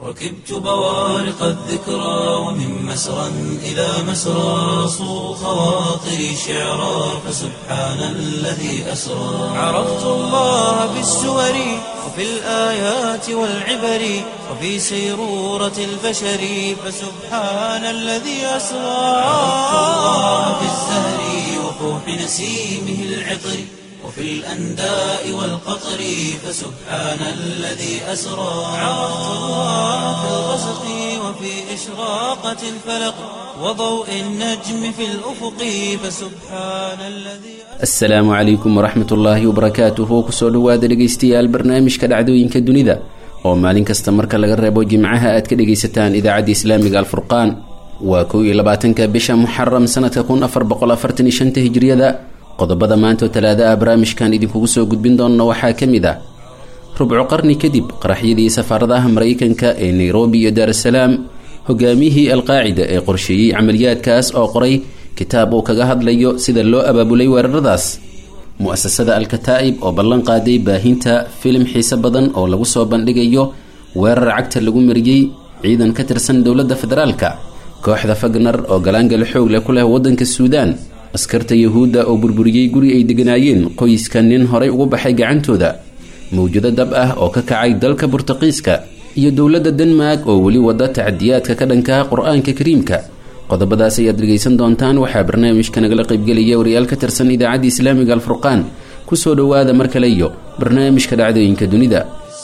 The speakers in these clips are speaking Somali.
ركبت بوارق الذكرى ومن مسرى إلى مسرى صو خواطري شعرا فسبحان الذي أسرى عرفت الله بالسور وفي الآيات والعبر وفي سيرورة البشر فسبحان الذي أسرى عرفت الله بالزهر وفوح نسيمه العطر وفي الأنداء والقطر فسبحان الذي أسرى عرفت الله في الغسق وفي إشراقة الفلق وضوء النجم في الأفق فسبحان الذي asalaamu calaykum waraxmat ullaahi wabarakaatuhu kusoo dhowaada dhegaystayaal barnaamijka dhacdooyinka dunida oo maalin kasta marka laga reebo jimcaha aad ka dhegaysataan idaacadda islaamiga alfurqaan waa kow iyo labaatanka bisha muxaram sanadka kun afar boqol afartan iyo shanta hijriyada qodobada maanta oo talaada ah barnaamijkan idinkugu soo gudbin doona waxaa ka mid ah rubco qarni kadib qaraxyadii safaaradaha maraykanka ee nairobi iyo daarasalaam hogaamiyihii alqaacida ee qorsheeyey camaliyaadkaas oo qoray kitaab uu kaga hadlayo sida loo abaabulay weeraradaas mu-asasada alkataa'ib oo ballan qaaday baahinta filim xiise badan oo lagu soo bandhigayo weerar cagta lagu mariyey ciidan ka tirsan dowladda federaalka kooxda fagner oo galaangala xoog leh ku leh waddanka suudaan askarta yahuudda oo burburiyey guri ay deganaayeen qoyska nin horay ugu baxay gacantooda mawjado dab ah oo ka kacay dalka burtuqiiska iyo dowladda denmark oo weli wada tacadiyaadka ka dhankaha qur-aanka kariimka qodobadaas ayaad dhegaysan doontaan waxaa barnaamijka nagala qaybgelaya wariyaal ka tirsan idaacadda islaamiga alfurqaan kusoo dhowaada mar kale iyo barnaamijka dhacdooyinka dunida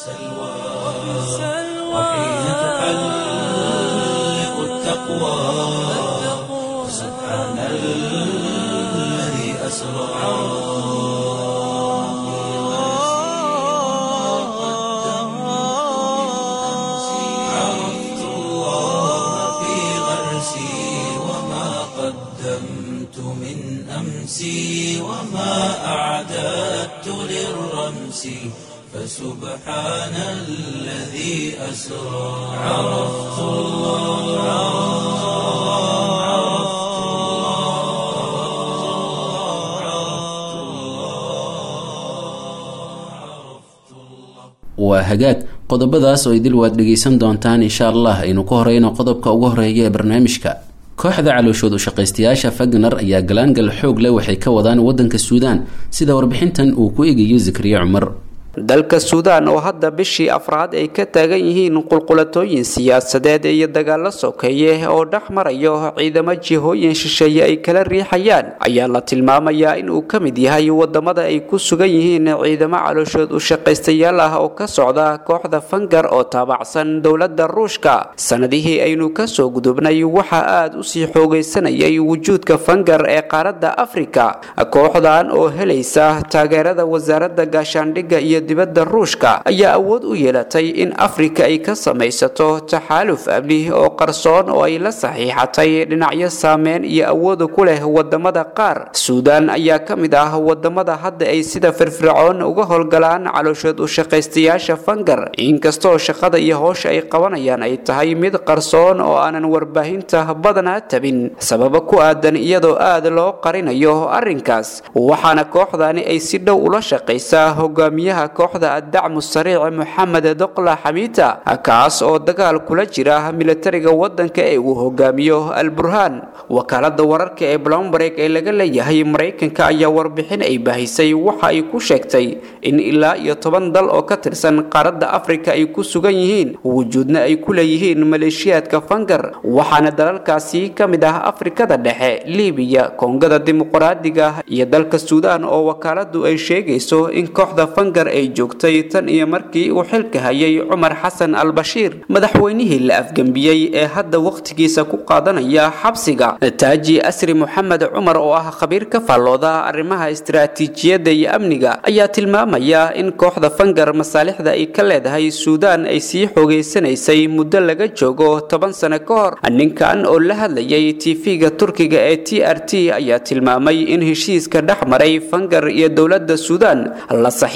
وحين تحلق التقوى فسبحان الذي أسرى عرفت الله في غرسي وما قدمت من أمسي وما أعددت للرمس فسبحان الذي أسرى عرفت الله عرفت الله عرفت الله waa hagaag qodobadaas oo idil waad dhegaysan doontaan insha allah aynu ku horeyno qodobka ugu horeeya ee barnaamijka kooxda calooshood u shaqaystayaasha fagner ayaa galaangal xoog leh waxay ka wadaan waddanka suudaan sida warbixintan uu ku eegayo zakariya cumar dalka suudaan oo hadda bishii afraad ay ka taagan yihiin qulqulatooyin siyaasadeed iyo dagaalo sokeeye oo dhex marayo ciidamo jihooyin shisheeye ay kala riixayaan ayaa la tilmaamayaa inuu ka mid yahay wadamada ay ku sugan yihiin ciidamo calooshood u shaqaystayaal ah oo ka socda kooxda fangar oo taabacsan dowladda ruushka sanadihii aynu kasoo gudubnay waxaa aada usii xoogaysanayay wujuudka fangar ee qaaradda afrika kooxdan oo helaysa taageerada wasaaradda gaashaandhigga iyo dibadda ruushka ayaa awood u yeelatay in afrika ay ka samaysato taxaaluf amni oo qarsoon oo ay la saxiixatay dhinacyo saameyn iyo awooda ku leh wadamada qaar suudaan ayaa ka mid ah wadamada hadda ay sida firfircoon uga howlgalaan calooshood u shaqaystayaasha fangar inkastoo shaqada iyo howsha ay qabanayaan ay tahay mid qarsoon oo aanan warbaahinta badanaa tabin sababo ku aadan iyadoo aad loo qarinayo arrinkaas waxaana kooxdani ay si dhow ula shaqaysaa hogaamiyaha kooxda addacmu sariic moxamed doqla xamiita kaas oo dagaal kula jira militariga wadanka ee uu hogaamiyo al burhaan wakaalada wararka ee blomberg ee laga leeyahay maraykanka ayaa warbixin ay baahisay waxa ay ku sheegtay in ilaa iyo toban dal oo ka tirsan qaaradda afrika ay ku sugan yihiin wujuudna ay ku leeyihiin maleeshiyaadka fangar waxaana dalalkaasi ka mid ah afrikada dhexe libiya koongada dimuqraadiga iyo dalka suudaan oo wakaaladu ay sheegayso in kooxda fangar ay joogtay tan iyo markii uu xilka hayay cumar xasan al bashiir madaxweynihii la afgembiyey ee hadda wakhtigiisa ku qaadanaya xabsiga taaji asri moxamed cumar oo ah khabiir ka faallooda arrimaha istiraatiijiyadda iyo amniga ayaa tilmaamaya in kooxda fangar masaalixda ay ka leedahay suudaan ay sii xoogeysanaysay muddo laga joogo toban sano ka hor ninkan oo la hadlayay tv-ga turkiga ee t r t ayaa tilmaamay in heshiiska dhex maray fangar iyo dowladda suudaan la saxiixay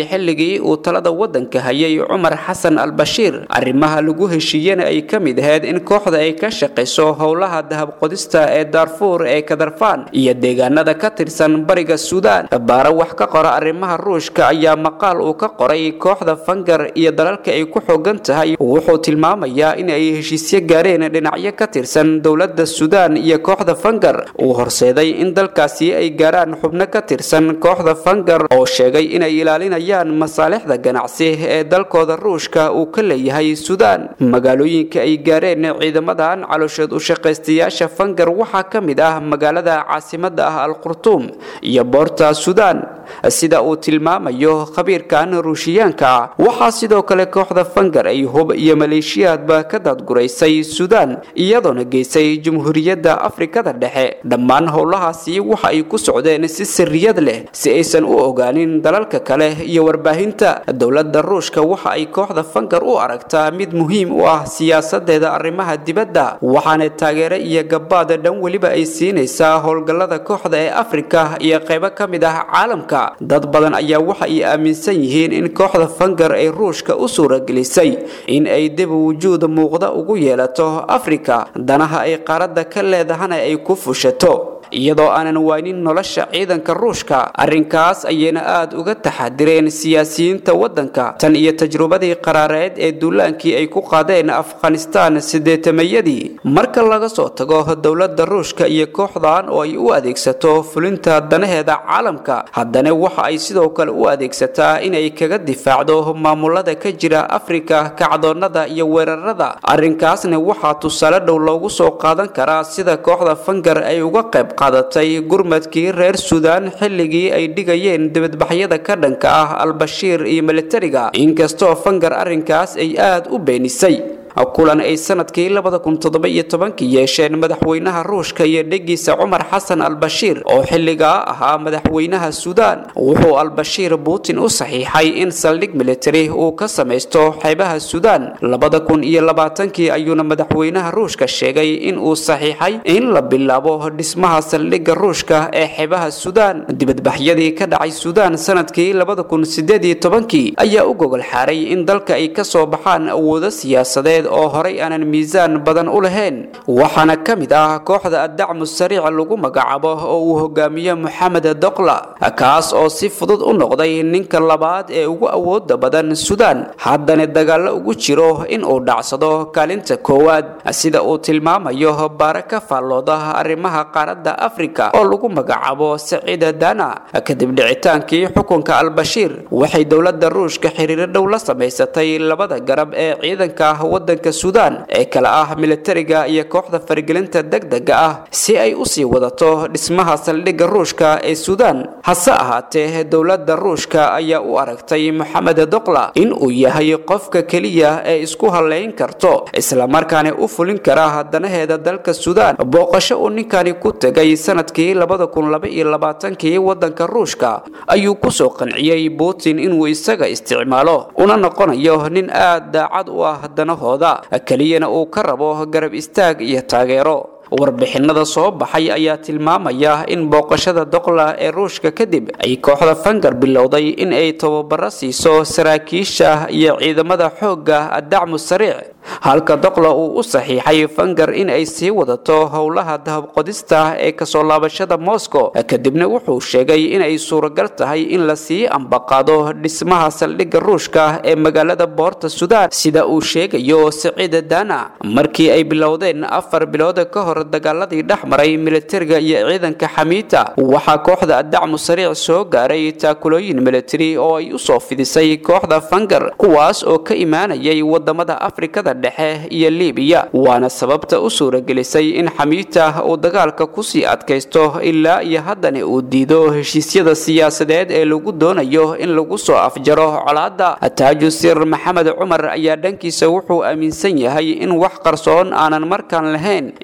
xilligii uu talada waddanka hayay cumar xasan al bashiir arrimaha lagu heshiiyena ay ka mid ahayd in kooxda ay ka shaqayso howlaha dahabqodista ee daarfuur ee kadarfaan iyo deegaanada ka tirsan bariga suudaan baare wax ka qora arrimaha ruushka ayaa maqaal uu ka qoray kooxda fangar iyo dalalka ay ku xoogan tahay wuxuu tilmaamayaa in ay heshiisyo gaareen dhinacyo ka tirsan dowladda suudaan iyo kooxda fangar uu horseeday in dalkaasi ay gaaraan xubno ka tirsan kooxda fangar oo sheegay inay ilaalinayaan masaalixda ganacsi ee dalkooda ruushka uu ka leeyahay suudaan magaalooyinka ay gaareen ciidamadan caloosheed u shaqaystayaasha fangar waxaa ka mid ah magaalada caasimada ah al-qurtuum iyo boorta suudaan sida uu tilmaamayo khabiirkan ruushiyaanka ah waxaa sidoo kale kooxda fangar ay hub iyo maleeshiyaadba ka daadguraysay suudaan iyadoona geysay jumhuuriyadda afrikada dhexe dhammaan howlahaasi waxa ay ku socdeen si sirriyad leh si aysan u ogaanin dalalka kale iyo warbaahinta dowladda ruushka waxa ay kooxda fangar u aragtaa mid muhiim u ah siyaasadeeda arrimaha dibadda waxaana taageero iyo gabaad dhan weliba ay siinaysaa howlgallada kooxda ee afrika iyo qaybo ka mid ah caalamka dad badan ayaa waxa ay aaminsan yihiin in kooxda fangar ay ruushka u suuragelisay in ay dib wujuud muuqda ugu yeelato afrika danaha ay qaaradda ka leedahana ay ku fushato iyadoo aanan waynin nolosha ciidanka ruushka arrinkaas ayayna aada uga taxadireen siyaasiyiinta waddanka tan iyo tajrubadii qaraareed ee duulaankii ay ku qaadeen afghanistaan sideetamayadii marka laga soo tago dowladda ruushka iyo kooxdan oo ay u adeegsato fulinta danaheeda caalamka haddana waxa ay sidoo kale u adeegsataa inay kaga difaacdo maamulada ka jira afrika kacdoonnada iyo weerarada arrinkaasna waxaa tusaale dhow loogu soo qaadan karaa sida kooxda fangar ay uga qayb qaadatay gurmadkii reer suudaan xilligii ay dhigayeen dibadbaxyada ka dhanka ah al-bashiir iyo militariga inkastoo fangar arrinkaas ay aada u beenisay kulan ay sanadkii labada kun toddoba iyo tobankii yeesheen madaxweynaha ruushka iyo dhegiisa cumar xasan al-bashiir oo xilligaa ahaa madaxweynaha suudaan wuxuu al-bashiir putin u saxiixay in saldhig militari uu ka samaysto xeebaha suudaan labada kun iyo labaatankii ayuuna madaxweynaha ruushka sheegay in uu saxiixay in la bilaabo dhismaha saldhigga ruushka ee xeebaha suudaan dibadbaxyadii ka dhacay suudaan sanadkii labada kun sideed iyo tobankii ayaa u gogol xaaray in dalka ay kasoo baxaan awoodo siyaasadeed oo horay aanan miisaan badan u lahayn waxaana ka mid ah kooxda addacmu sariic lagu magacaabo oo uu hogaamiyo moxamed doqla kaas oo si fudud u noqday ninka labaad ee ugu awooda badan suudaan haddana dagaallo ugu jiro in uu dhacsado kaalinta koowaad sida uu tilmaamayo baare ka faallooda arrimaha qaaradda afrika oo lagu magacaabo saciida dana kadib dhicitaankii xukunka al-bashiir waxay dowladda ruushka xiriiro dhow la samaysatay labada garab ee ciidanka wadanka suudaan ee kale ah militariga iyo kooxda faragelinta degdega ah si ay usii wadato dhismaha saldhigga ruushka ee suudaan hase ahaatee dowladda ruushka ayaa u aragtay moxamed doqla in uu yahay qofka keliya ee isku halayn karto islamarkaana u fulin kara danaheeda dalka suudaan booqasho uu ninkani ku tegay sanadkii labada kun laba iyo labaatankii wadanka ruushka ayuu kusoo qanciyey putin inuu isaga isticmaalo una noqonayo nin aad daacad u ah danahooda keliyana uu ka rabo garab istaag iyo taageero warbixinada soo baxay ayaa tilmaamaya in booqashada doqla ee ruushka kadib ay kooxda fangar bilowday in ay tababaro siiso saraakiisha iyo ciidamada xoogga addacmu sariic halka doqla uu u saxiixay fangar in ay sii wadato howlaha dahabqodista ee kasoo laabashada moscow kadibna wuxuu sheegay inay suuragal tahay in la sii ambaqaado dhismaha saldhigga ruushka ee magaalada boorta suudaan sida uu sheegayo saciida dana markii ay bilowdeen afar bilood ka hor dagaaladii dhex maray militariga iyo ciidanka xamiita waxaa kooxda addacmu sariic soo gaaray taakulooyin militari oo ay usoo fidisay kooxda fangar kuwaas oo ka imaanayay wadamada afrikada dhexe iyo libiya waana sababta u suuragelisay in xamiita uu dagaalka kusii adkaysto ilaa iyo haddana uu diido heshiisyada siyaasadeed ee lagu doonayo in lagu soo afjaro colaadda taaju sir maxamed cumar ayaa dhankiisa wuxuu aaminsan yahay in wax qarsoon aanan markaan lahayn in kooxda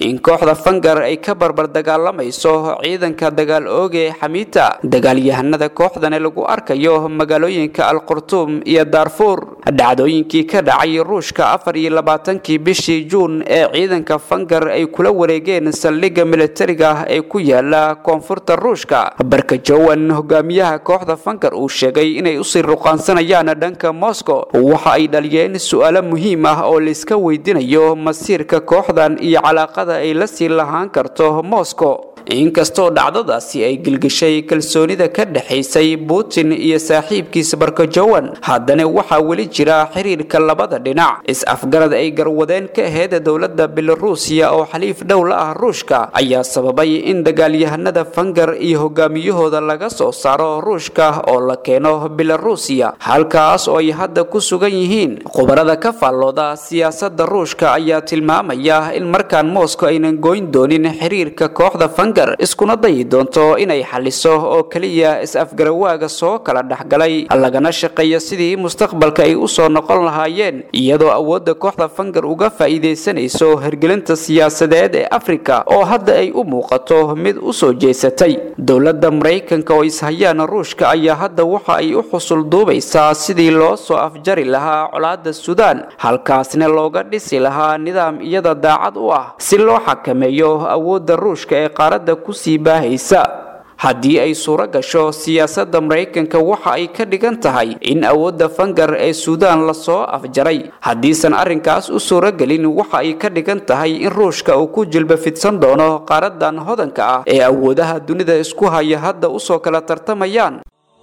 kooxda fangar ay ka barbar dagaalamayso ciidanka dagaal ooge xamiita dagaalyahanada kooxdani lagu arkayo magaalooyinka alqurtuum iyo daarfuur dhacdooyinkii ka dhacay ruushka afar iyo labaatankii bishii juun ee ciidanka fangar ay kula wareegeen saldhigga militariga ee ku yaala koonfurta ruushka barkajowan hogaamiyaha kooxda fangar uu sheegay inay usii ruqaansanayaan dhanka moscow waxa ay dhaliyeen su-aalo muhiim ah oo layska weydiinayo masiirka kooxdan iyo calaaqada ay la sii lahaan karto moscow inkastoo dhacdadaasi ay gilgishay kalsoonida ka dhexaysay putin iyo saaxiibkiisa barkajowan haddana waxaa weli jira xiriirka labada dhinac is-afgarad ay garwadeen ka aheyd dowladda belaruusiya oo xaliif dhow la ah ruushka ayaa sababay in dagaalyahanada fangar iyo hogaamiyahooda laga soo saaro ruushka oo la keeno belaruusiya halkaas oo ay hadda ku sugan yihiin khubarada ka faallooda siyaasada ruushka ayaa tilmaamaya in markaan moscow aynan goyn doonin xiriirka kooxda fangar iskuna dayi doonto inay xaliso oo keliya is-afgarawaaga soo kala dhexgalay lagana shaqeeyo sidii mustaqbalka ay usoo noqon lahaayeen iyadoo awoodda kooxda fangar uga faa'iidaysanayso hergelinta siyaasadeed ee afrika oo hadda ay u muuqato mid usoo jeesatay dowladda maraykanka oo ishayaan ruushka ayaa hadda waxa ay u xusul duubaysaa sidii loo soo afjari lahaa colaadda suudaan halkaasna looga dhisi lahaa nidaam iyada daacad u ah si loo xakameeyo awoodda ruushka ee qaarada kusii baahaysa haddii ay suuro gasho siyaasadda maraykanka waxa ay ka dhigan tahay in awoodda fangar ee suudaan lasoo afjaray haddiisan arrinkaas u suuragelin waxa ay ka dhigan tahay in ruushka uu ku jilba fidsan doono qaaradan hodanka ah ee awoodaha dunida isku haya hadda usoo kala tartamayaan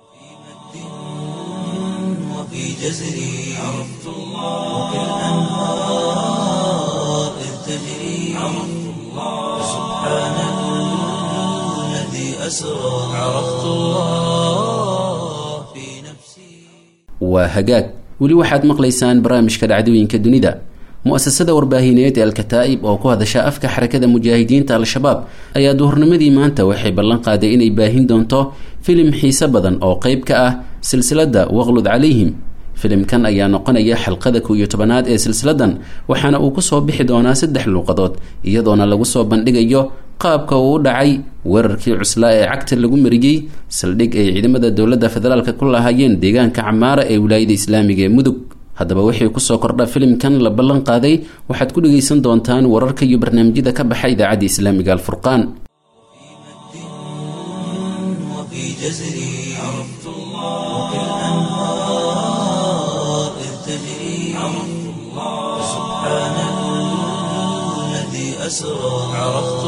وفي جزري عرفت الله وكالأنهار إذ تجري عرفت الله سبحان الذي أسرى عرفت الله في نفسي waa hagaag weli waxaad maqlaysaan barnaamijka dhacdooyinka dunida mu-asasada warbaahineed ee alkataa'ib oo ku hadasha afka xarakada mujaahidiinta al-shabaab ayaa duhurnimadii maanta waxay ballan qaaday inay baahin doonto filim xiise badan oo qeyb ka ah silsiladda waqlud calayhim filimkan ayaa noqonaya xalqada kow iyo tobanaad ee silsiladan waxaana uu kusoo bixi doonaa saddex luuqadood iyadoona lagu soo bandhigayo qaabka uu u dhacay weerarkii cuslaa ee cagta lagu mariyey saldhig ay ciidamada dowladda federaalk ku lahaayeen deegaanka camaara ee wilaayada islaamiga ee mudug haddaba wixii kusoo kordha filimkan la ballan qaaday waxaad ku dhegaysan doontaan wararka iyo barnaamijyada ka baxa idaacadda islaamiga alfurqaan وفي جزري عرفت الله وكالأنهار إذ تجري عرفت الله سبحان الذي أسرى عرفت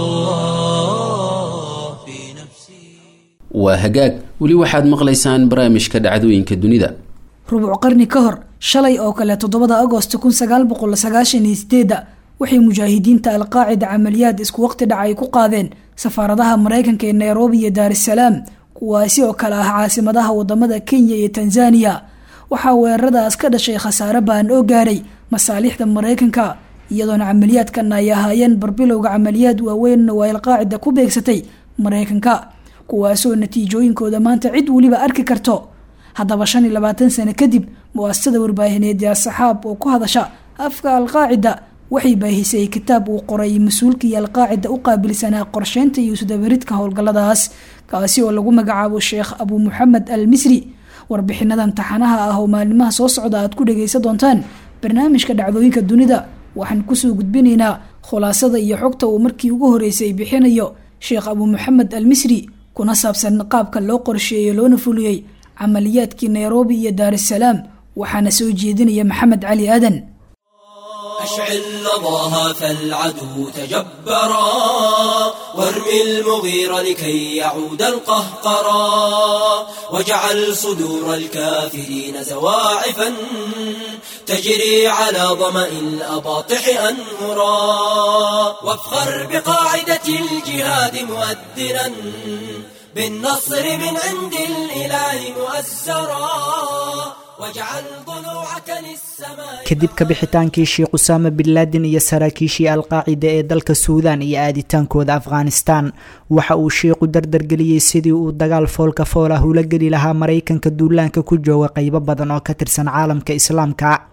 الله في نفسي waa hagaag weli waxaad maqlaysaan barnaamijka dhacdooyinka dunida rubuc qarni ka hor shalay oo kale toddobada agost kun sagaal boqol sagaashan iyo sideedda waxay mujaahidiinta alqaacida camaliyaad isku waqti dhaca ay ku qaadeen safaaradaha maraykanka ee nairobi iyo daarisalaam kuwaasi oo kale ah caasimadaha wadamada kenya iyo tanzaniya waxaa weeraradaas ka dhashay khasaare baan oo gaaray masaalixda maraykanka iyadoona camaliyaadkan ay ahaayeen barbilowga camaliyaad waaweyn oo ay alqaacida ku beegsatay maraykanka kuwaasoo natiijooyinkooda maanta cid weliba arki karto haddaba shan iyo labaatan sano kadib mu-asasada warbaahineed ee asaxaab oo ku hadasha afka alqaacida waxay baahisay kitaab uu qoray mas-uulkii alqaacida u qaabilsanaa qorsheynta iyo isdabaridka howlgalladaas kaasi oo lagu magacaabo sheekh abu muxamed al misri warbixinadan taxanaha ah oo maalimaha soo socda aad ku dhagaysan doontaan barnaamijka dhacdooyinka dunida waxaan kusoo gudbinaynaa khulaasada iyo xogta uu markii ugu horeysay bixinayo sheekh abu muxamed al misri kuna saabsan qaabka loo qorsheeyey loona fuliyey camaliyaadkii nairobi iyo daarisalaam waxaana soo jeedinaya maxamed cali aadan أشعل لظاها فالعدو تجبرا وارمي المغير لكي يعود القهقرا واجعل صدور الكافرين زواعفا تجري على ظمأ الأباطح أنهرا وافخر بقاعدة الجهاد مؤذنا بالنصر من عند الإله مؤزرا واجعل ضلوعك للسماء kadib ka bixitaankii sheekh usaama bin laadin iyo saraakiishii alqaacida ee dalka suudaan iyo aaditaankooda afghanistan waxa uu sheikhu dardargeliyey sidii uu dagaal foolka fool ah ula geli lahaa maraykanka duulaanka ku jooga qeybo badan oo ka tirsan caalamka islaamka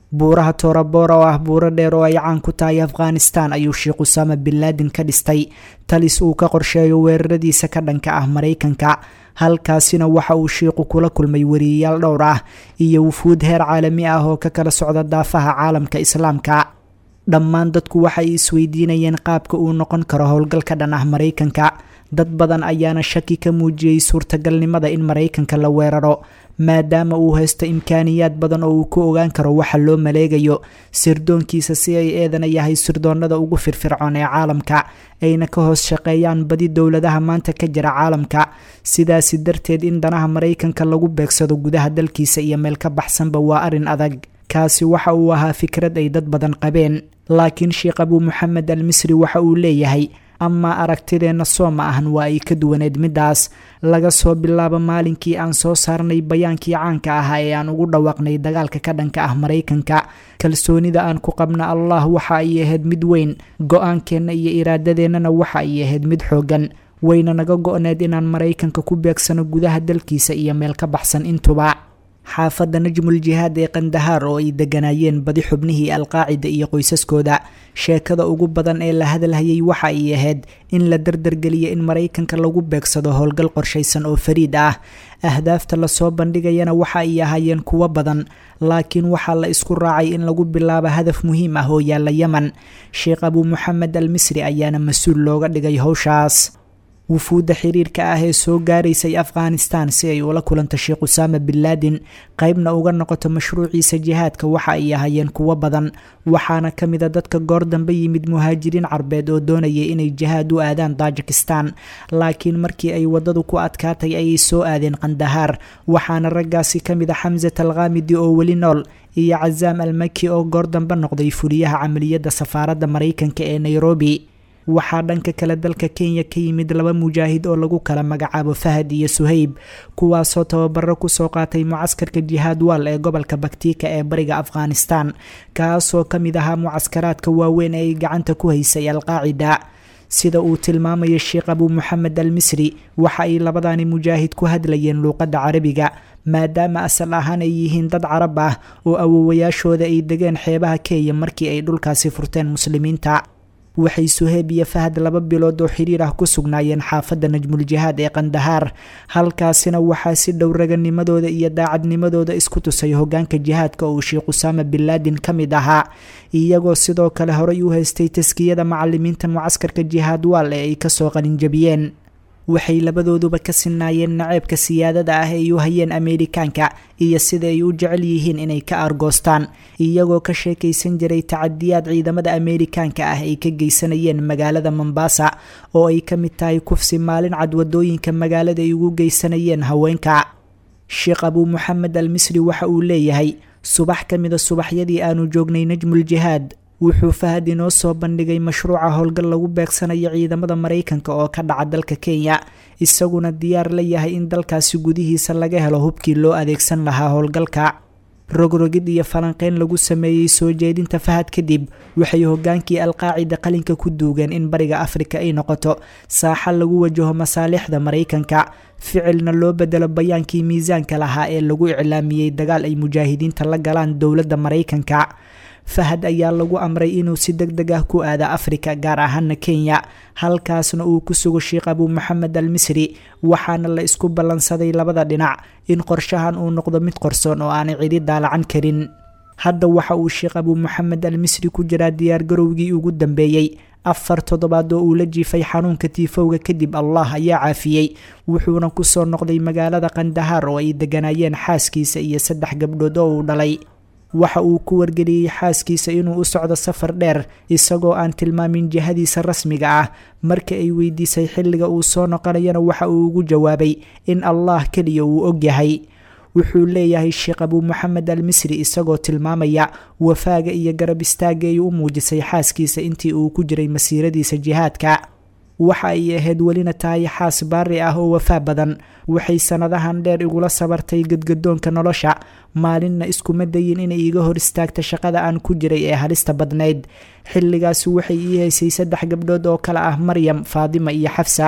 buuraha toorabora oo ah buuro dheer oo ay caan ku tahay afghanistan ayuu sheekh usaama bin laadin ka dhistay talis uu ka qorsheeyo weeraradiisa ka dhanka ah maraykanka halkaasina waxa uu sheikhu kula kulmay wariyayaal dhowr ah iyo wufuud heer caalami ah oo ka kala socda daafaha caalamka islaamka dhammaan dadku waxay isweydiinayeen qaabka uu noqon karo howlgal ka dhan ah maraykanka dad badan ayaana shaki ka muujiyey suurtagalnimada in maraykanka la weeraro maadaama uu haysto imkaaniyaad badan oo uu ku ogaan karo waxa loo maleegayo sirdoonkiisa si ay eedana yahay sirdoonada ugu firfircoon ee caalamka ayna ka hoos shaqeeyaan badi dowladaha maanta ka jira caalamka sidaasi darteed in danaha maraykanka lagu beegsado gudaha dalkiisa iyo meel ka baxsanba waa arrin adag kaasi waxa uu ahaa fikrad ay dad badan qabeen laakiin sheekh abuu moxamed al misri waxa uu leeyahay amaa aragtideenna soo ma ahan waa ay ka duwaneed middaas laga soo bilaabo maalinkii aan soo saarnay bayaankii caanka ahaa ee aan ugu dhawaaqnay dagaalka ka dhanka ah maraykanka kalsoonida aan ku qabna allah waxa ay ahayd mid weyn go-aankeenna iyo iraadadeennana waxa ay ahayd mid xooggan wayna naga go-need inaan maraykanka ku beegsano gudaha dalkiisa iyo meel ka baxsan intuba xaafadda najmul jihaad ee kandahaar oo ay degganaayeen badi xubnihii alqaacida iyo qoysaskooda sheekada ugu badan ee la hadalhayay waxa ay ahayd in la dardargeliyo in maraykanka lagu beegsado howlgal qorshaysan oo fariid ah ahdaafta lasoo bandhigayana waxa ay ahaayeen kuwo badan laakiin waxaa la isku raacay in lagu bilaabo hadaf muhiim ah oo yaalla yeman sheekh abuu moxamed al misri ayaana mas-uul looga dhigay howshaas wufuudda xiriirka ah ee soo gaaraysay afghanistan si ay ula kulanto sheekh usaama bin laadin qeybna uga noqoto mashruuciisa jihaadka waxa ay ahaayeen kuwo badan waxaana ka mid a dadka goor dambe yimid muhaajiriin carbeed oo doonayay inay jihaad u aadaan tajikistan laakiin markii ay waddadu ku adkaatay ayay soo aadeen kandahaar waxaana raggaasi ka mid a xamsat alkhamidi oo weli nool iyo cazaam almaki oo goor dambe noqday fuliyaha camaliyadda safaaradda maraykanka ee nairobi waxaa dhanka kale dalka kenya ka yimid laba mujaahid oo lagu kala magacaabo fahad iyo suhayb kuwaasoo tababaro kusoo qaatay mucaskarka jihaad waal ee gobolka baktika ee bariga afghanistan kaasoo ka mid ahaa mucaskaraadka waaweyn ee ay gacanta ku haysay alqaacida sida uu tilmaamayo sheekh abuu moxamed al misri waxa ay labadani mujaahid ku hadlayeen luuqadda carabiga maadaama asal ahaan ay yihiin dad carab ah oo awowayaashooda ay degeen xeebaha kenya markii ay dhulkaasi furteen muslimiinta waxay suheeb iyo fahad laba bilood oo xiriir ah ku sugnaayeen xaafadda najmul jihaad ee kandahaar halkaasina waxaa si dhow raganimadooda iyo daacadnimadooda isku tusay hogaanka jihaadka uu sheekh usaama bin laadin ka mid ahaa iyagoo sidoo kale horey u haystay taskiyada macalimiinta mucaskarka jihaad waal ee ay kasoo qalinjabiyeen waxay labadooduba ka sinaayeen naceebka siyaadada ah ay u hayeen ameerikaanka iyo sida ay u jecel yihiin inay ka argoostaan iyagoo ka sheekaysan jiray tacadiyaad ciidamada ameerikaanka ah ay ka geysanayeen magaalada mombasa oo ay ka mid tahay kufsi maalin cad wadooyinka magaalada ay ugu geysanayeen haweenka sheekh abuu moxamed al misri waxa uu leeyahay subax ka mida subaxyadii aanu joognay najmul jihaad wuxuu fahad inoo soo bandhigay mashruuca howlgal lagu beegsanayo ciidamada maraykanka oo ka dhaca dalka kenya isaguna diyaar la yahay in dalkaasi gudihiisa laga helo hubkii loo adeegsan lahaa howlgalka rogrogid iyo falanqeyn lagu sameeyey soo jeedinta fahad kadib waxay hogaankii alqaacida qalinka ku duugeen in bariga afrika ay noqoto saaxa lagu wajaho masaalixda maraykanka ficilna loo bedelo bayaankii miisaanka lahaa ee lagu iclaamiyey dagaal ay mujaahidiinta la galaan dowladda maraykanka fahad ayaa lagu amray inuu si deg deg ah ku aado afrika gaar ahaana kenya halkaasna uu ku sugo sheekh abuu moxamed al misri waxaana la isku ballansaday labada dhinac in qorshahan uu noqdo mid qorsoon oo aanay cidi daalacan karin hadda waxa uu sheekh abuu moxamed al misri ku jiraa diyaargarowgii ugu dambeeyey afar toddobaad oo uu la jiifay xanuunka tiifowga kadib allah ayaa caafiyey wuxuuna kusoo noqday magaalada kandahaar oo ay degganaayeen xaaskiisa iyo saddex gabdhood oo uu dhalay waxa uu ku wargeliyey xaaskiisa inuu u socdo safar dheer isagoo aan tilmaamin jihadiisa rasmiga ah marka ay weydiisay xilliga uu soo noqonayana waxa uu ugu jawaabay in allah keliya uu og yahay wuxuu leeyahay sheekh abuu moxamed al misri isagoo tilmaamaya wafaaga iyo garab istaaga ay u muujisay xaaskiisa intii uu ku jiray masiiradiisa jihaadka waxa ay ahayd welina tahay xaas baari ah oo wafaa badan waxay sannadahan dheer igula sabartay gadgadoonka nolosha maalinna iskuma dayin inay iga hor istaagta shaqada aan ku jiray ee halista badnayd xilligaasi waxay ii haysay saddex gabdhood oo kale ah maryam faadima iyo xafsa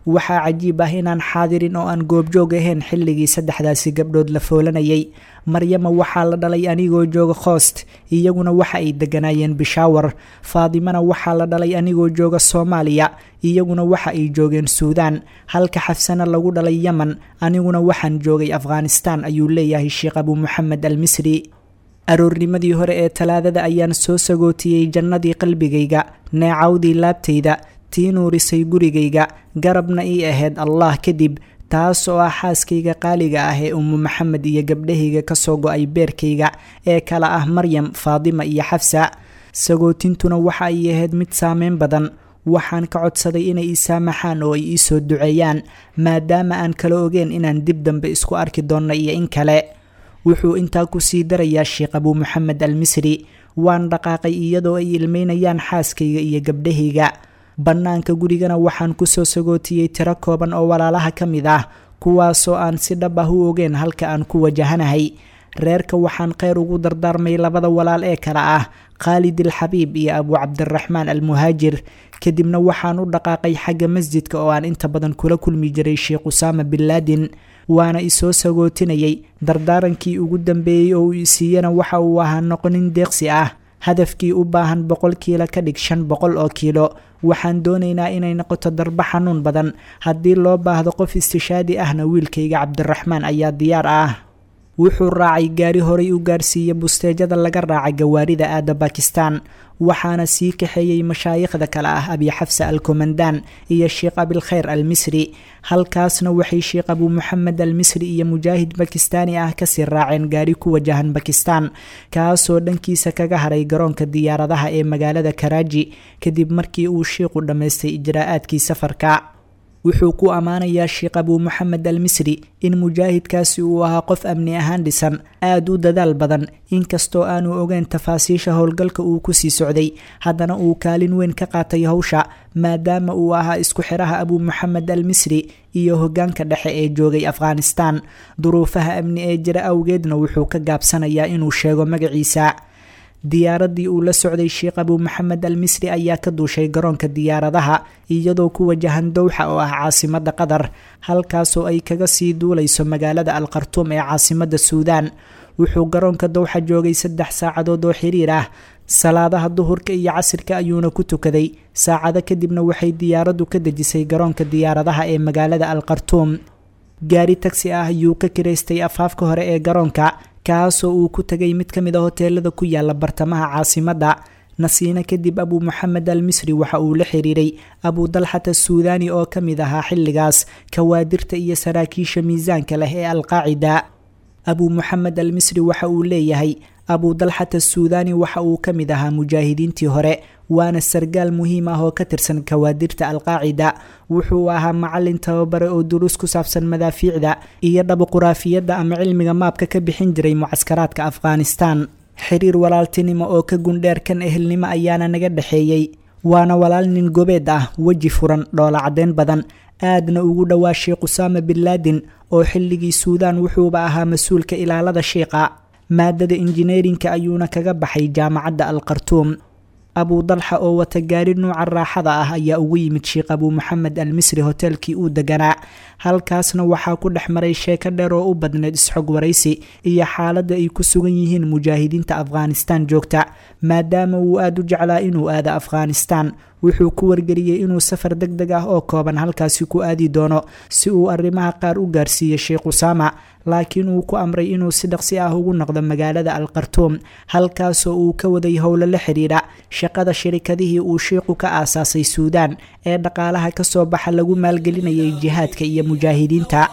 waxaa cajiib ah inaan xaadirin oo aan goobjoog ahayn xilligii saddexdaasi gabdhood la foolanayay maryama waxaa la dhalay anigoo jooga khoost iyaguna waxa ay deganaayeen bishaawar faadimana waxaa la dhalay anigoo jooga soomaaliya iyaguna waxa ay joogeen suudaan halka xafsana lagu dhalay yemen aniguna waxaan joogay afghanistaan ayuu leeyahay sheekh abu moxamed al misri aroornimadii hore ee talaadada ayaan soo sagootiyey jannadii qalbigayga neecawdii laabtayda tii nuurisay gurigayga garabna ii ahayd allah kadib taas oo ah xaaskayga qaaliga ah ee ummu maxamed iyo gabdhahayga kasoo go-ay beerkayga ee kala ah maryam faadima iyo xafsa sagootintuna waxa ay ahayd mid saameyn badan waxaan ka codsaday inay ii saamaxaan oo ay ii soo duceeyaan maadaama aan kala ogeen inaan dib dambe isku arki doonno iyo in kale wuxuu intaa ku sii darayaa sheekh abuu moxamed al misri waan dhaqaaqay iyadoo ay ilmeynayaan xaaskayga iyo gabdhahayga bannaanka gurigana waxaan kusoo sagootiyey tiro kooban oo walaalaha ka mid ah kuwaasoo aan si dhab ah u ogeen halka aan ku wajahanahay reerka waxaan kheyr ugu dardaarmay labada walaal ee kale ah khaalid alxabiib iyo abuu cabdiraxmaan almuhaajir kadibna waxaan u dhaqaaqay xagga masjidka oo aan inta badan kula kulmi jiray sheekh usaama bin laadin waana isoo sagootinayay dardaarankii ugu dambeeyey oo uu isiiyana waxa uu ahaa noqonin deeqsi ah hadafkii u baahan boqol kiilo ka dhig shan boqol oo kiilo waxaan doonaynaa inay noqoto darbo xanuun badan haddii loo baahdo qof istishaadi ahna wiilkayga cabdiraxmaan ayaa diyaar ah wuxuu raacay gaari horay u gaarsiiya busteejada laga raaca gawaarida aada bakistan waxaana sii kaxeeyey mashaayikhda kale ah abi xafsa al komandaan iyo sheekh abilkhayr al misri halkaasna waxay sheekh abuu moxamed al misri iyo mujaahid bakistaani ah kasii raaceen gaari ku wajahan bakistan kaasoo dhankiisa kaga haray garoonka diyaaradaha ee magaalada karaaji kadib markii uu sheikhu dhammaystay ijraa'aadkii safarka wuxuu ku ammaanayaa sheekh abuu moxamed al misri in mujaahidkaasi uu ahaa qof amni ahaan dhisan aada u dadaal badan inkastoo aanu ogeyn tafaasiisha howlgalka uu kusii socday haddana uu kaalin weyn ka qaatay howsha maadaama uu ahaa isku xiraha abuu moxamed al misri iyo hogaanka dhexe ee joogay afghanistan duruufaha amni ee jira awgeedna wuxuu ka gaabsanayaa inuu sheego magaciisa diyaaradii uu la socday sheekh abuu moxamed al misri ayaa ka duushay garoonka diyaaradaha iyadoo ku wajahan dowxa oo ah caasimada qatar halkaasoo ay kaga sii duulayso magaalada al khartuum ee caasimada suudaan wuxuu garoonka dowxa joogay saddex saacadood oo xiriir ah salaadaha duhurka iyo casirka ayuuna ku tukaday saacado kadibna waxay diyaaraddu ka dejisay garoonka diyaaradaha ee magaalada al khartuum gaari tagsi ah ayuu ka kiraystay afaafka hore ee garoonka kaasoo uu ku tegay mid ka mid a hoteelada ku yaala bartamaha caasimadda nasiina kadib abuu moxamed al misri waxa uu la xiriiray abuu dalxata suudaani oo ka mid ahaa xilligaas kawaadirta iyo saraakiisha miisaanka leh ee alqaacida abuu moxamed al misri waxa uu leeyahay abuu dalxata suudaani waxa uu ka mid ahaa mujaahidiintii hore waana sargaal muhiim ah oo ka tirsan kawaadirta alqaacida wuxuu ahaa macalin tababare oo duruus ku saabsan madaafiicda iyo dhabuquraafiyadda ama cilmiga maabka ka bixin jiray mucaskaraadka afghanistan xiriir walaaltinimo oo ka gundheer kan ehelnimo ayaana naga dhexeeyey waana walaal nin gobeed ah weji furan dhoola caddeyn badan aadna ugu dhowaa sheekh usaama bin laadin oo xilligii suudaan wuxuuba ahaa mas-uulka ilaalada sheikha maadada injineerinka ayuuna kaga baxay jaamacadda al khartuum abuu dalxa oo wata gaari nuuca raaxada ah ayaa ugu yimid sheekh abuu moxamed al misri hoteelkii uu deganaa halkaasna waxaa ku dhex maray sheeko dheer oo u badneyd isxog waraysi iyo xaaladda ay ku sugan yihiin mujaahidiinta afghanistan joogta maadaama uu aada u jeclaa inuu aado afghanistan wuxuu ku wargeliyey inuu safar deg deg ah oo kooban halkaasi ku aadi doono si uu arrimaha qaar u gaarsiiyo sheekh usaama laakiin uu ku amray inuu si dhaqsi ah ugu noqdo magaalada al khartuum halkaasoo uu ka waday howlo la xidhiidha shaqada shirikadihii uu sheikhu ka aasaasay suudaan ee dhaqaalaha kasoo baxa lagu maalgelinayay jihaadka iyo mujaahidiinta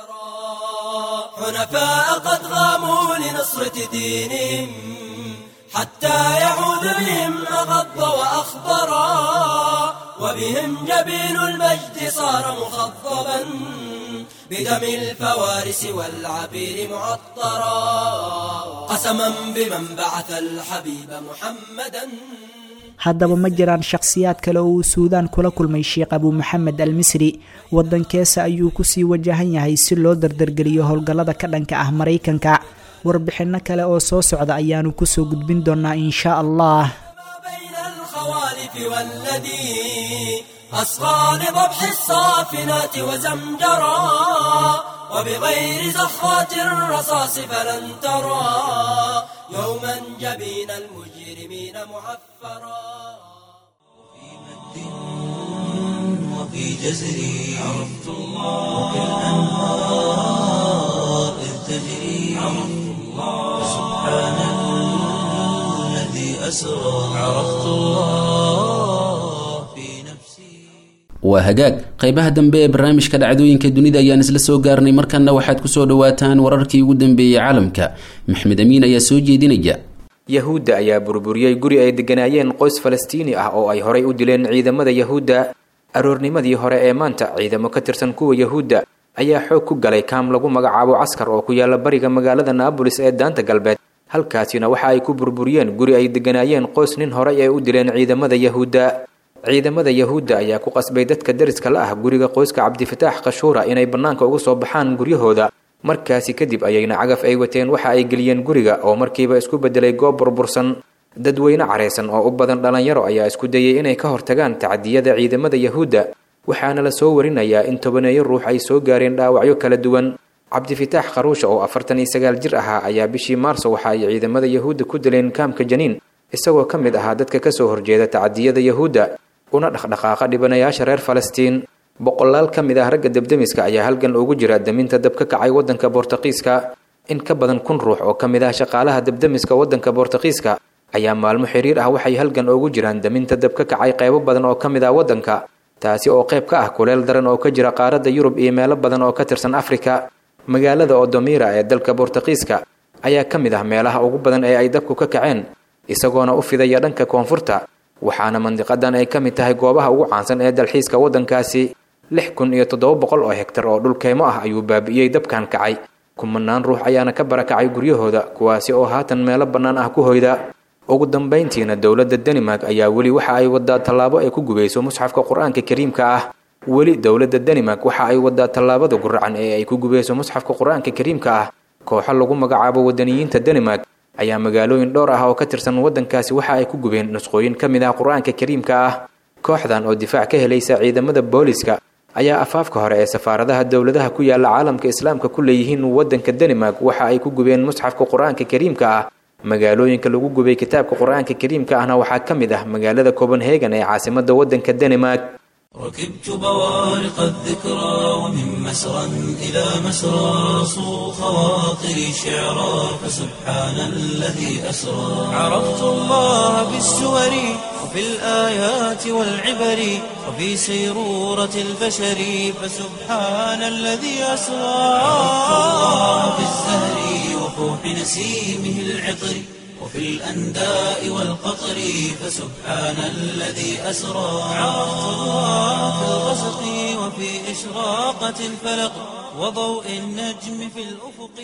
حنفاء قد غاموا لنصرة دينهم حتى يعود بهم أغض وأخضرا وبهم جبين المجد صار مخضبا بدم الفوارس والعبير معطرا قسما بمن بعث الحبيب محمدا haddaba ma jiraan shakhsiyaad kale oo uu suudaan kula kulmay sheekh abuu moxamed al misri waddankeesa ayuu kusii wajahan yahay si loo dardargeliyo howlgallada ka dhanka ah maraykanka warbixinno kale oo soo socda ayaanu kusoo gudbin doonaa inshaa allah بين الخوالف والذي أصغى لضبح الصافنات وزمجرا وبغير زخات الرصاص فلن ترى يوما جبين المجرمين معفرا وفي جزري عرفت الله وكالأنهار إذ تجري عرفت الله سبحان الذي أسرى عرفت الله في نفسي waa hagaag qaybaha dambe ee barnaamijka dhacdooyinka dunida ayaan isla soo gaarnay markanna waxaad kusoo dhawaataan wararkii ugu dambeeyey caalamka maxmed amiin ayaa soo jeedinaya yahuudda ayaa burburiyey guri ay degganaayeen qoys falastiini ah oo ay horay u dileen ciidamada yahuudda aroornimadii hore ee maanta ciidamo ka tirsan kuwa yahuudda ayaa xoog ku galay kaam lagu magacaabo caskar oo ku yaala bariga magaalada naabolis ee daanta galbeed halkaasina waxa ay ku burburiyeen guri ay degganaayeen qoys nin horay ay u dileen ciidamada yahuudda ciidamada yahuudda ayaa ku qasbay dadka deriska la ah guriga qoyska cabdifataax kashuura inay bannaanka uga soo baxaan guryahooda markaasi kadib ayayna cagaf ay wateen waxa ay geliyeen guriga oo markiiba isku beddelay goob burbursan dadweyne careysan oo u badan dhallinyaro ayaa isku dayay inay ka hortagaan tacdiyada ciidamada yahuudda waxaana la soo warinayaa in tobaneeyo ruux ay soo gaareen dhaawacyo kala duwan cabdifitaax kharuusha oo afartan iyo sagaal jir ahaa ayaa bishii maarso waxa ay ciidamada yahuudda ku dileen kaamka janiin isagoo ka mid ahaa dadka kasoo horjeeda tacdiyada yahuudda una dhaqdhaqaaqa dhibanayaasha reer falastiin boqolaal ka mid ah ragga debdemiska ayaa halgan ugu jira daminta dab ka kacay waddanka boortaqiiska in ka badan kun ruux oo ka mid ah shaqaalaha debdemiska waddanka boortaqiiska ayaa maalmo xiriir ah waxay halgan ugu jiraan daminta dab ka kacay qaybo badan oo ka mid ah waddanka taasi oo qayb ka ah kuleel daran oo ka jira qaaradda yurub iyo meelo badan oo ka tirsan afrika magaalada odomira ee dalka boortaqiiska ayaa ka mid ah meelaha ugu badan ee ay dabku ka kaceen isagoona u fidaya dhanka koonfurta waxaana mandiqadan ay ka mid tahay goobaha ugu caansan ee dalxiiska waddankaasi lix kun iyo toddoba boqol oo hegtar oo dhul keymo ah ayuu baabi'iyey dabkan kacay kumanaan ruux ayaana ka barakacay guryahooda kuwaasi oo haatan meelo bannaan ah ku hoyda ugu dambayntiina dowladda danimark ayaa weli waxa ay wadaa tallaabo ay ku gubayso musxafka qur-aanka kariimka ah weli dowladda danimark waxa ay wadaa tallaabada guracan ee ay ku gubayso musxafka qur-aanka kariimka ah kooxo lagu magacaabo wadaniyiinta danimark ayaa magaalooyin dhowr ah oo ka tirsan waddankaasi waxa ay ku gubeen nusqooyin ka mid ah qur-aanka kariimka ah kooxdan oo difaac ka helaysa ciidamada booliska ayaa afaafka hore ee safaaradaha dowladaha ku yaala caalamka islaamka ku leeyihiin waddanka danimark waxa ay ku gubeen musxafka qur-aanka kariimka ah magaalooyinka lagu gubay kitaabka qur-aanka kariimka ahna waxaa ka mid ah magaalada copenhagen ee caasimada waddanka danimark ركبت بوارق الذكرى ومن مسرى إلى مسرى صو خواطري شعرا فسبحان الذي أسرى عرفت الله بالسور وفي الآيات والعبر وفي سيرورة البشر فسبحان الذي أسرى عرفت الله بالزهر وفوح نسيمه العطر وفي الأنداء والقطر فسبحان الذي أسرى عرفت الله في الغسق وفي إشراقة الفلق وضوء النجم في الأفق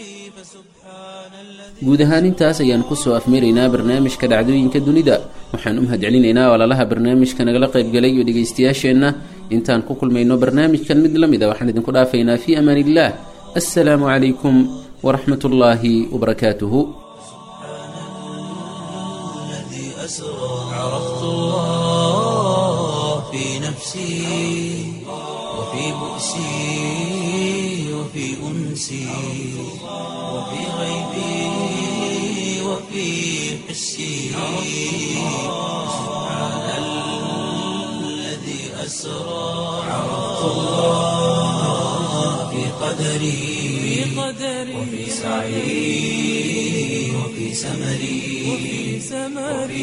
فسبحان الذي guud ahaan intaas ayaan kusoo afmeeraynaa barnaamijka dhacdooyinka dunida waxaan u mahadcelinaynaa walaalaha barnaamijka nagala qaybgalay iyo dhegaystayaasheenna intaan ku kulmayno barnaamijkan mid la mid a waxaan idinku dhaafaynaa fii amaan illah assalaamu calaykum waraxmat ullaahi wabarakaatuhu الذي أسرى عرفت الله في نفسي وفي بؤسي وفي أنسي وفي غيبي وفي حسي سبحان الذي أسرى عرفت الله في قدري وفي سعي وفي سمري وفي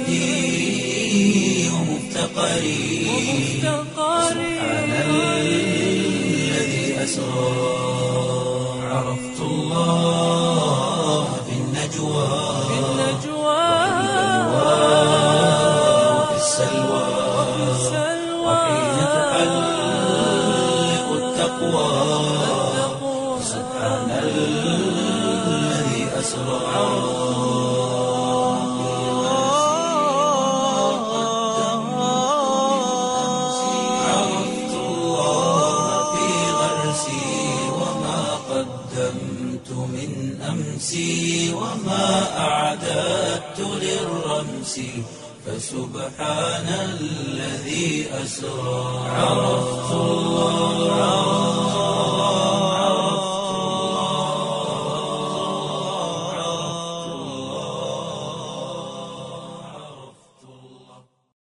وجدي ومفتقري سبحان الذي أسرى عرفت الله في النجوى وفي السلوى وحين تحلق التقوى سبحان الذي أسرى عرفت الله في غرسي وما قدمت من أمسي وما أعددت للرمس فسبحان الذي أسرى عرفت